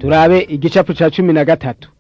turabe igicapu ca cumi na gatatu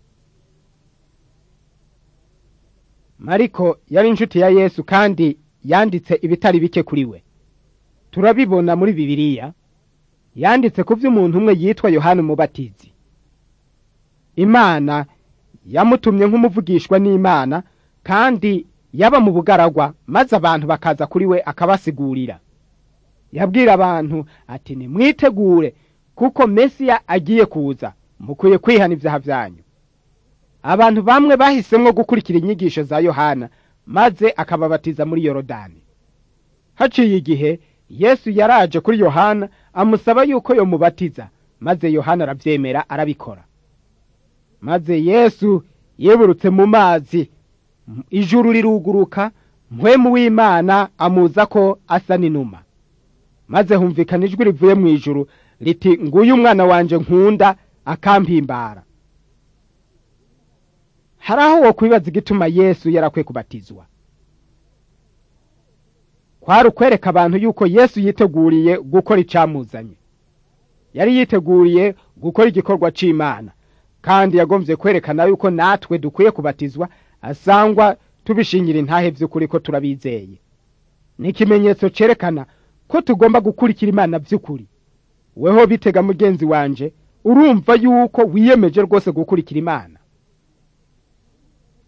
mariko yari inshuti ya yesu kandi yanditse ibitari bike kuri we turabibona muri bibiliya yanditse ku vy'umuntu umwe yitwa yohana umubatizi imana yamutumye nk'umuvugishwa n'imana kandi yaba mu bugaragwa maze abantu bakaza kuri we akabasigurira yabwira abantu ati nimwitegure kuko mesiya agiye kuza mukwiye kwihana ivyaha vyanyu abantu bamwe bahisemwo gukurikira inyigisho za yohana maze akababatiza muri yorodani haciye igihe yesu yaraje kuri yohana amusaba yuko yomubatiza maze yohana aravyemera arabikora maze yesu yiburutse mu mazi ijuru riruguruka mpwemu w'imana amuza ko asa n'inuma maze humvikana ijwi rivuye mu ijuru riti nguyu umwana wanje nkunda akampimbara hari aho wo kwibaza igituma yesu yarakwiye kubatizwa kwari ukwereka abantu yuko yesu yiteguriye gukora icamuzanye yari yiteguriye gukora igikorwa c'imana kandi yagomvye kwerekana yuko natwe dukwiye kubatizwa asangwa tubishingira intahe vy'ukuri ko turabizeye ni ikimenyetso cerekana ko tugomba gukurikira imana vy'ukuri weho bitega mugenzi wanje urumva yuko wiyemeje rwose gukurikira imana